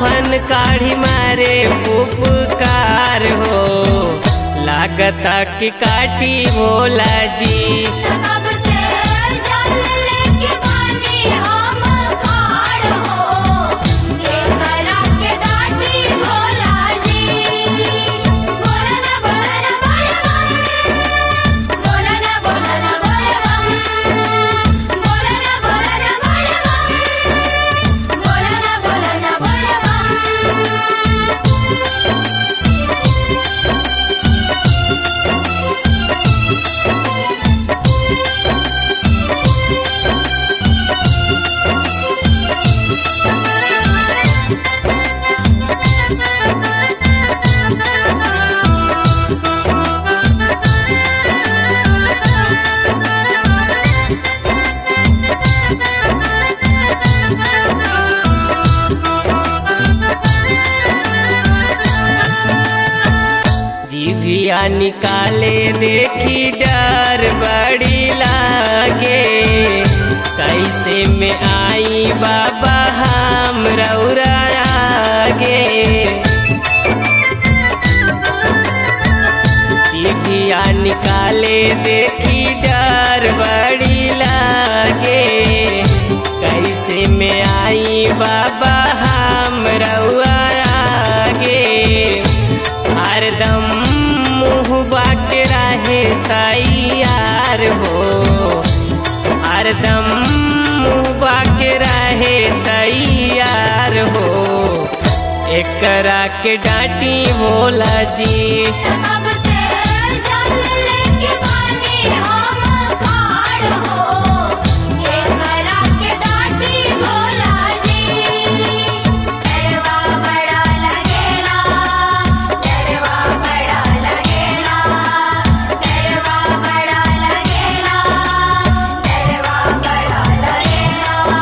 आफन काढ़ी मारे पुपकार हो लागता कि काटी भोला जी कब से जल लेके पानी हम खाड़ हो के करा के डाटी भोला जी बोला ना बोला ना बोला बोला ना बोला ना बोला बोला ना बोला ना बोला बोला ना बोला ना बोला जीभिया निकाले देखी डर बड़ी लागे कैसे में आई बाबा हम रौरा आगे जीभिया निकाले देखी डर बड़ी लागे कैसे में आई बाबा हम रउआ आगे हरदम मुँह के रहे तैयार हो हरदम मुँह के रहे तैयार हो एकरा के डांटी भोला जी कब से जल लेके पानी हम खाड़ हो के करा के डाटी भोला जी डरवा बड़ा लगेला डरवा बड़ा लगेला डरवा बड़ा लगेला डरवा बड़ा लगेला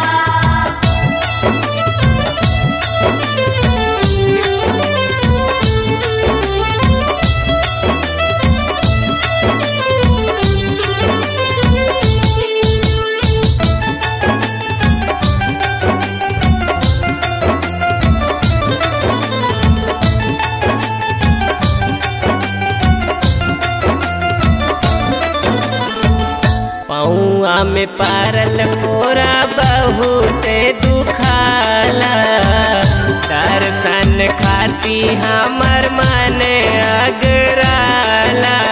पौआ में पारल पोरा बहुत दुखाला दर्शन खाती हमर मन अगराला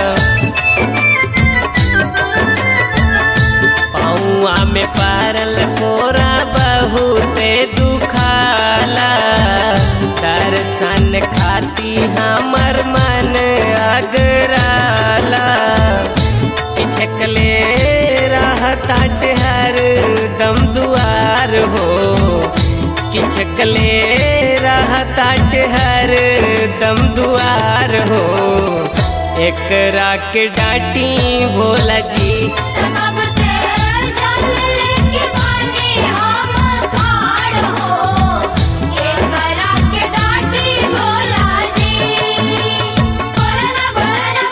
पौआ में पारल पोरा बहुत दुखाला दर्शन खाती हमर मन अगराला छकले रहता हर दम दुआर हो कि छकले रहता हर दम दुआर हो एकरा के डांटी भोला जी कब से जल लेके पानी हम खाड़ हो के करा के डाटी भोला जी बोला ना बोला ना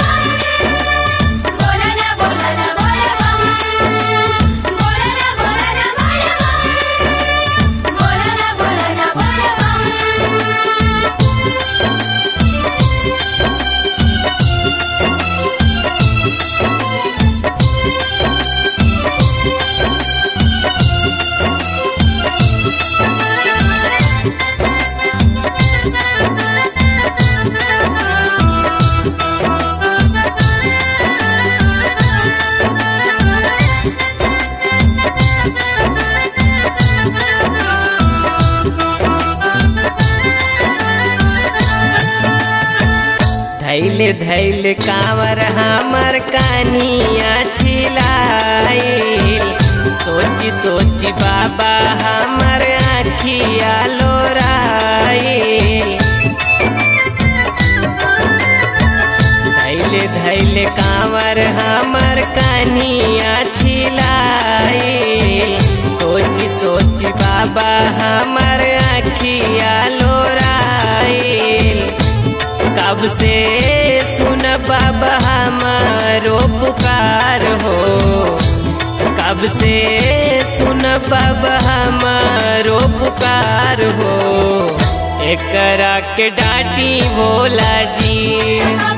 बोला बोला ना बोला ना बोला बोला ना बोला ना बोला बोला ना बोला ना बोला धैले धैले कांवर हमर कानिया छिलाई सोची सोची बाबा हमर आखिया लोराई धैले धैले कांवर हमर कानिया छिलाई सोची सोची बाबा हमर आखिया लोराई कब से सुन बाबा हमारो पुकार हो कब से सुन बाबा हमारो पुकार हो के करा के डाटी भोला जी कब